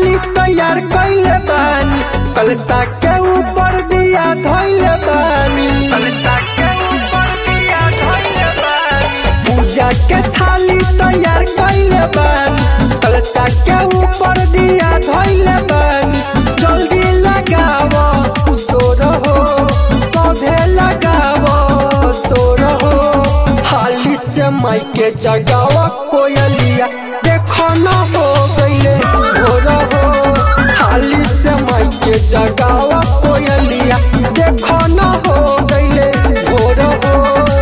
थाली तैयार कैले बानी कलसा के ऊपर दिया धैले बानी कलसा के ऊपर दिया धैले बानी पूजा के थाली तैयार कैले बानी कलसा के ऊपर दिया धैले बानी जल्दी लगावो सोर हो सभे लगावो सोर हो हाली से माइके जगावा कोयलिया देखो न हो गईले भोर हो हाली से माइके जगावा कोयलिया देखो न हो गईले भोर हो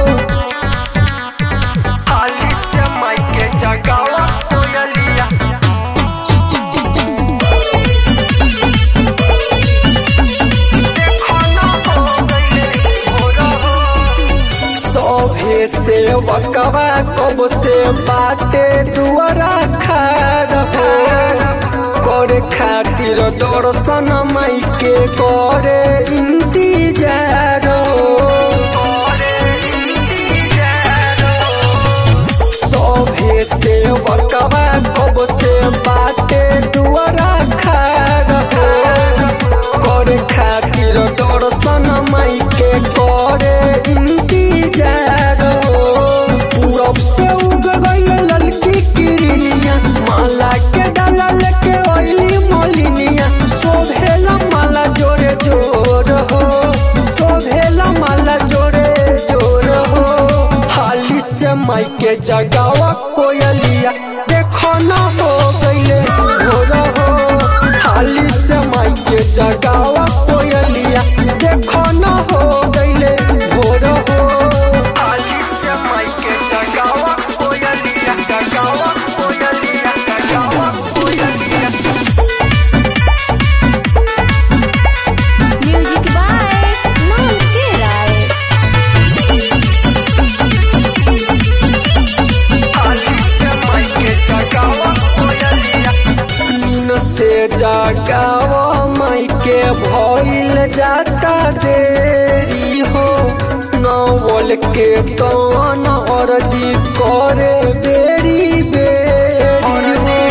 हाली से माइके जगावा कोयलिया देखो न हो गईले भोर हो सभे से वकवा कब से बाटे दुआरा खार हो करे खातिर दर्शन माई के करे इंतजार हो सभे से वकवा कब से बाटे दुआरा खार हो करे खातिर दर्शन माई के करे इंतजार हो पूरब से उग गई ललकी किरनिया माला के डाला लेके ओइली मोलिनिया शोभेला माला जोरे जोर हो शोभेला माला जोरे जोर हो हाली से माई के जगावा कोयलिया देखो न हो गईले भोर हो हाली से माई के जगावा कोयलिया देखो न हो गईले भोर हो हाली से माई के जगावा कोयलिया जगावा कोयलिया जगावा कोयलिया म्यूजिक बाय मोहन के राय नीन से जगावा माई के भइल जाता देरी हो नवल के तन अर्जी करे बेरी बेरी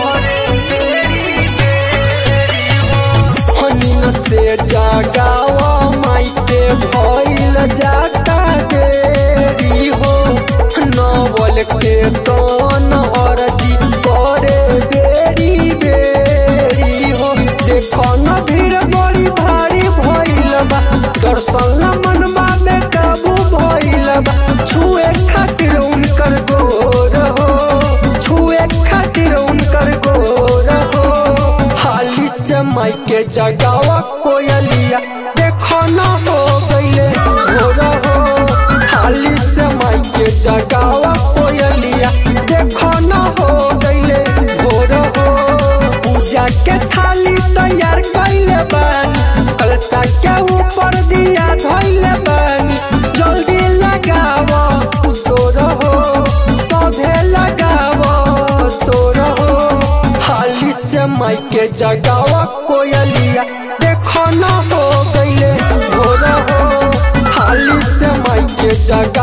हो नीन से जगावा माई के भइल जाता देरी हो नवल के तन अर्जी करे बेरी बेरी हो देखो न भीड़ बड़ी भारी भइल बा दर्शन ला मनवा में काबू भइल बा छुए खातिर उनकर गोर हो छुए खातिर उनकर गोर हो हाली से माई के जगावा कोयलिया देखो न हो गईले भोर हो हाली से माई के जगावा कोयलिया देखो न हो गईले भोर हो पूजा के थाली तैयार कैले बानी कलसा के ऊपर दिया धैले बानी जल्दी लगावो सोर हो सभे लगावो सोर हो हाली से माई के जगावा कोयलिया देखो न हो गईले भोर हो हाली से माई के जगा